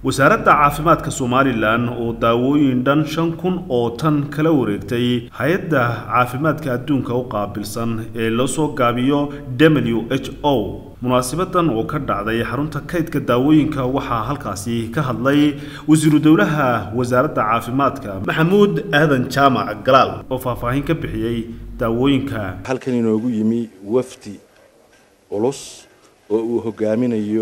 wasaaradda caafimaadka somalilan oo daawooyin dhan shan kun oo tan kala wareegtay hay-adda caafimaadka adduunka u qaabilsan ee loo soo gaabiyo w h o munaasibadan oo ka dhacday xarunta kaydka daawooyinka waxaa halkaasi ka hadlay wasiiru dowlaha wasaaradda caafimaadka maxamuud aadan jaamac galaal oo faahfaahin ka bixiyey daawooyinka halkan inoogu yimi wafdi culus oo uu hogaaminayo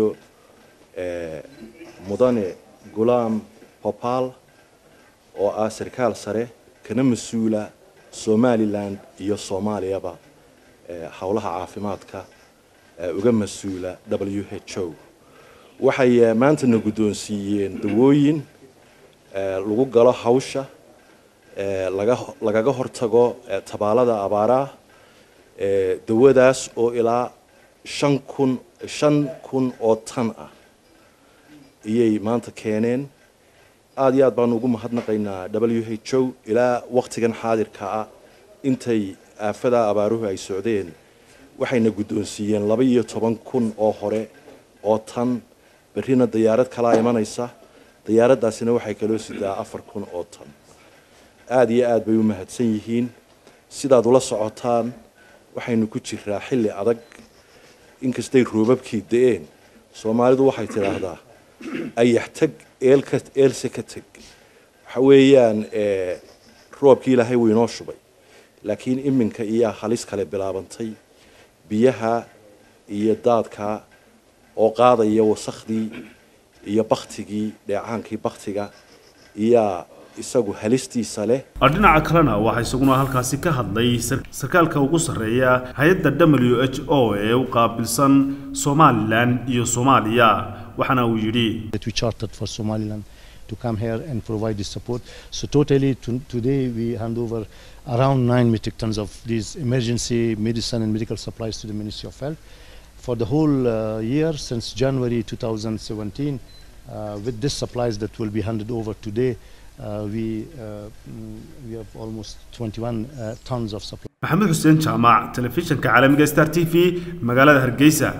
mudane gulaam popal oo ah sarkaal sare kana mas-uula somalilan iyo soomaaliyaba howlaha caafimaadka uga mas-uula w h o waxay maantana guddoonsiiyeen dawooyin lagu galo hawsha lagaga hortago tabaalada abaaraha dawadaas oo ilaa shan kun shan kun oo tan ah iyay maanta keeneen aada iyo aad baanu ugu mahadnaqaynaa w h o ilaa waktigan xaadirka ah intay aafada abaaruhu ay socdeen waxayna guddoonsiiyeen laba iyo toban kun oo hore oo tan berrina dayaarad kalaa imanaysa dayaaraddaasina waxay kaloo sidaa afar kun oo tan aada iyo aad bay u mahadsan yihiin sidaad ula socotaan waxaynu ku jiraa xilli adag inkastay roobabkii da-een soomaalidu waxay tidhaahdaa ayax tag eelka eelse ka teg waxa weeyaan roobkii ilaahay wuu inoo shubay laakiin iminka iyaa halis kale bilaabantay biyaha iyo daadka oo qaadaya wasakhdii iyo baktigii dheecaankii baktiga iyaa isagu halistiisa leh dhinaca kalena waxaa isaguna halkaasi ka hadlay sarkaalka ugu sarreeya hay-adda w h o ee u qaabilsan somalilan iyo soomaaliya waxaana uu yidhi to come here and provide this support. So totally to, today we hand over around 9 metric tons of these emergency medicine and medical supplies to the Ministry of Health. For the whole uh, year since January 2017, uh, with these supplies that will be handed over today, uh, we, we have almost 21 tons of supplies. maxamed xuseen jaamac telefishinka caalamiga star t v magaalada hargeysa